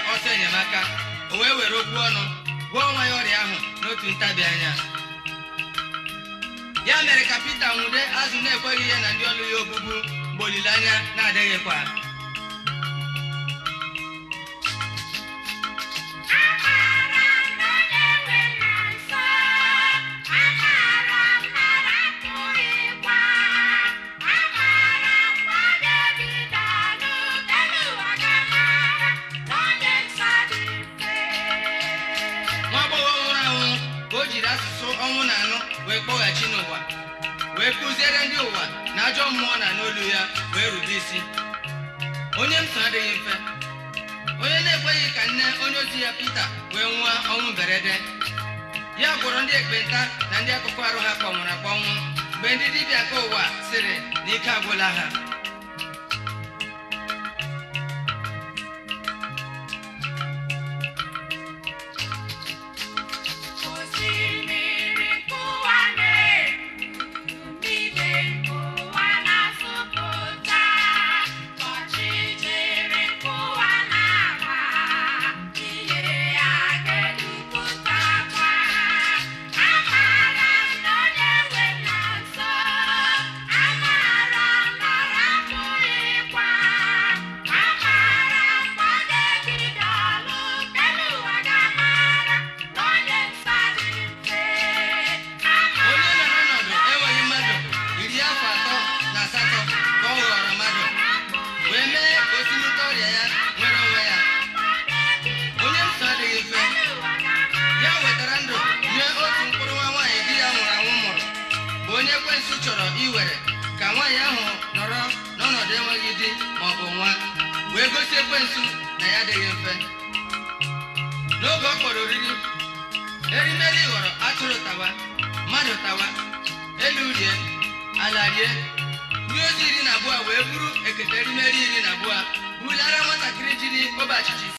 ọsọ enyemaka o wee were okwu ọnụ gwọọ nwa ya ọrịa ahụ n'otu ntabi anya ya mere ka Pita nwude azụ na-ekweghị ihe na ndị ọlụ ya ogbugbu mgbe olileanya na-adịghịkwa nwa agbọghọ nwụrụ anwụ ka o jiri asụsụ ọnwụ na anụ wee kpọghachi n'ụwa wee kụziere ndị ụwa na ajọ mmụọ na n'olu ya wee rube isi onye m so adịghị mfe onye na-ekweghị ka nne onye ozi ya Pita wee nwụọ ọnwụ mberede ya gwọrọ ndị ekpenta na ndị akụkụ arụ ha kpọnwụrụ akpọnwụ mgbe ndị dibịa nke ụwa sịrị na ike agwụla ha onye nọ n'ọnọdụ enweghị mmadụ iri afọ atọ na asatọ ka ọ ghọrọ mmadụ wee mee ka o si n'ute ọrịa ya nwere onwe ya onye nsọ adịghị mfe ya wetara ndụ nye otu mkpụrụ nwa nwaanyị di ya nwụrụ anwụ mụrụ bụ onye ekwensu chọrọ iwere ka nwaanyị ahụ nọrọ n'ọnọdụ enweghị di ma ọ bụ nwa wee gosi ekwensu na ya adịghị mfe n'oge ọ kpọrọ oriri erimeri ghọrọ atụrụ tawa mmadụ tawa elu rie ala rie ndị ozi iri na abụọ wee buru ekete erimeri iri na abụọ bulara nwatakịrị jiri ogbe achịcha